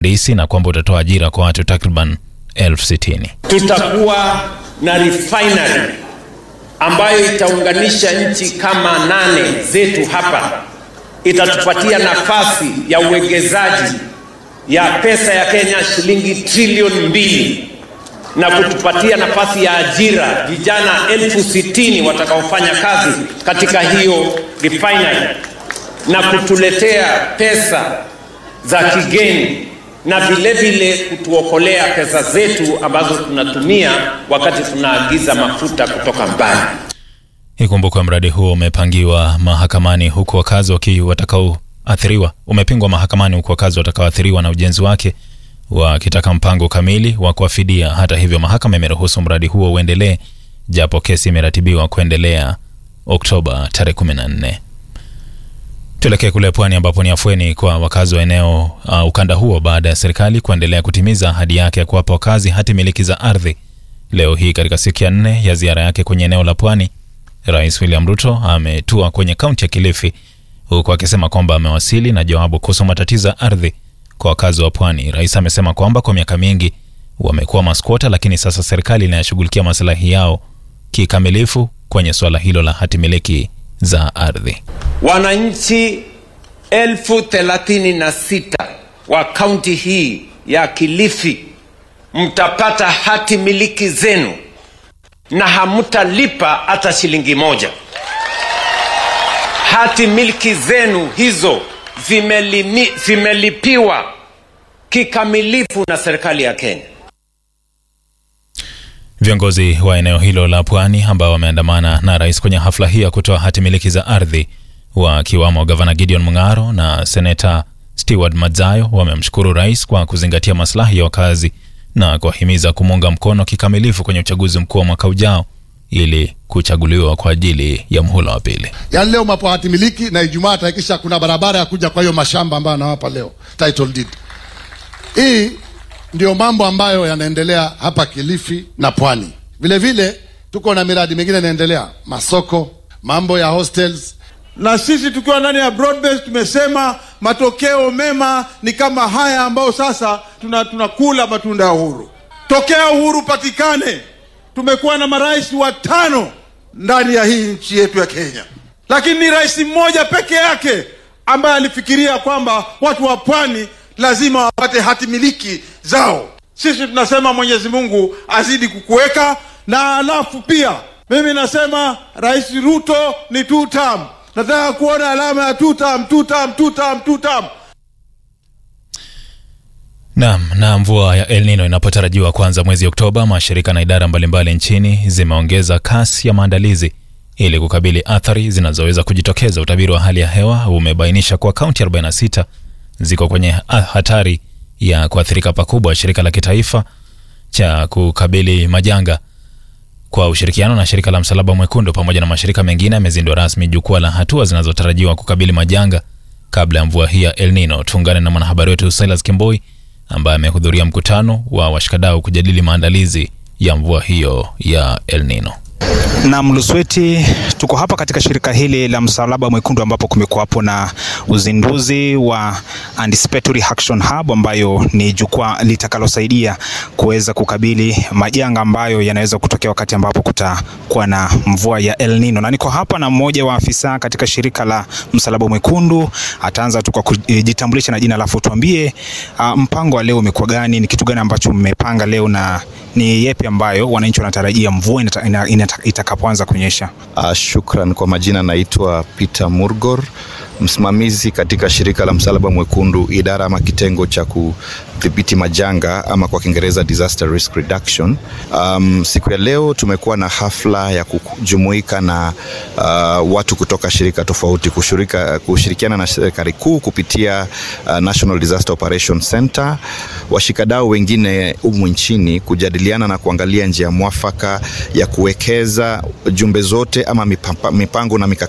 DC na kwamba utatoa ajira kwa watu takriban elfu sitini. Tutakuwa na refinery ambayo itaunganisha nchi kama nane zetu hapa, itatupatia nafasi ya uwekezaji ya pesa ya Kenya shilingi trilioni mbili na kutupatia nafasi ya ajira vijana elfu sitini watakaofanya kazi katika hiyo refinery na kutuletea pesa za kigeni na vile vile kutuokolea pesa zetu ambazo tunatumia wakati tunaagiza mafuta kutoka mbali. Ikumbukwe mradi huo umepangiwa mahakamani huku wakazi waki watakaoathiriwa umepingwa mahakamani huku wakazi watakaoathiriwa na ujenzi wake wakitaka mpango kamili wa kuwafidia. Hata hivyo, mahakama imeruhusu mradi huo uendelee, japo kesi imeratibiwa kuendelea Oktoba tarehe 14. Tuelekee kule pwani ambapo ni afueni kwa wakazi wa eneo uh, ukanda huo baada ya serikali kuendelea kutimiza ahadi yake ya kuwapa wakazi hati miliki za ardhi. Leo hii katika siku ya nne ya ziara yake kwenye eneo la pwani, Rais William Ruto ametua kwenye kaunti ya Kilifi huku akisema kwamba amewasili na jawabu kuhusu matatizo ya ardhi kwa wakazi wa pwani. Rais amesema kwamba kwa miaka mingi wamekuwa maskwota, lakini sasa serikali inayashughulikia maslahi yao kikamilifu kwenye suala hilo la hati miliki za ardhi. Wananchi elfu thelathini na sita wa kaunti hii ya Kilifi mtapata hati miliki zenu na hamtalipa hata shilingi moja. Hati miliki zenu hizo zimelimi, zimelipiwa kikamilifu na serikali ya Kenya. Viongozi wa eneo hilo la pwani ambao wameandamana na rais kwenye hafla hii ya kutoa hati miliki za ardhi wakiwamo gavana Gideon Mung'aro na seneta Stewart Madzayo wamemshukuru rais kwa kuzingatia maslahi ya wakazi na kuwahimiza kumuunga mkono kikamilifu kwenye uchaguzi mkuu wa mwaka ujao ili kuchaguliwa kwa ajili ya mhula wa pili. Yaani leo mapo hati miliki na Ijumaa atahakikisha kuna barabara ya kuja kwa hiyo mashamba ambayo anawapa leo title deed. Hii ndio mambo ambayo yanaendelea hapa Kilifi na Pwani. Vile vile tuko na miradi mingine inaendelea, masoko, mambo ya hostels. Na sisi tukiwa ndani ya broadbase tumesema matokeo mema ni kama haya ambayo sasa tuna tunakula matunda ya uhuru. Tokea uhuru patikane, tumekuwa na marais watano ndani ya hii nchi yetu ya Kenya, lakini ni rais mmoja peke yake ambaye alifikiria kwamba watu wa pwani lazima wapate hati miliki zao. Sisi tunasema Mwenyezi Mungu azidi kukuweka, na alafu pia mimi nasema Rais Ruto ni two term. Nataka kuona alama ya two term, two term, two term, two term. Naam, na mvua ya El Nino inapotarajiwa kuanza mwezi Oktoba, mashirika na idara mbalimbali nchini zimeongeza kasi ya maandalizi ili kukabili athari zinazoweza kujitokeza. Utabiri wa hali ya hewa umebainisha kuwa kaunti 46 ziko kwenye hatari ya kuathirika pakubwa. Shirika la kitaifa cha kukabili majanga kwa ushirikiano na shirika la Msalaba Mwekundu pamoja na mashirika mengine amezindua rasmi jukwaa la hatua zinazotarajiwa kukabili majanga kabla ya mvua hii ya El Nino. Tuungane na mwanahabari wetu Silas Kimboi ambaye amehudhuria mkutano wa washikadau kujadili maandalizi ya mvua hiyo ya El Nino. Na Mlusweti, tuko hapa katika shirika hili la Msalaba Mwekundu ambapo kumekuwapo na uzinduzi wa Anticipatory Action Hub ambayo ni jukwaa litakalosaidia kuweza kukabili majanga ambayo yanaweza kutokea wakati ambapo kutakuwa na mvua ya El Nino. Na niko hapa na mmoja wa afisa katika shirika la Msalaba Mwekundu. Ataanza tu kwa kujitambulisha na jina, alafu tuambie uh, mpango wa leo umekuwa gani? Ni kitu gani ambacho mmepanga leo na ni yepi ambayo wananchi wanatarajia mvua itakapoanza kunyesha? Uh, shukran. Kwa majina naitwa Peter Murgor, msimamizi katika shirika la Msalaba Mwekundu, idara ama kitengo cha kudhibiti majanga ama kwa Kiingereza disaster risk reduction. Um, siku ya leo tumekuwa na hafla ya kujumuika na uh, watu kutoka shirika tofauti kushirika, kushirikiana na serikali kuu kupitia uh, National Disaster Operation Center, washikadau wengine humu nchini kujadiliana na kuangalia njia mwafaka ya kuwekeza jumbe zote ama mipango na mikakati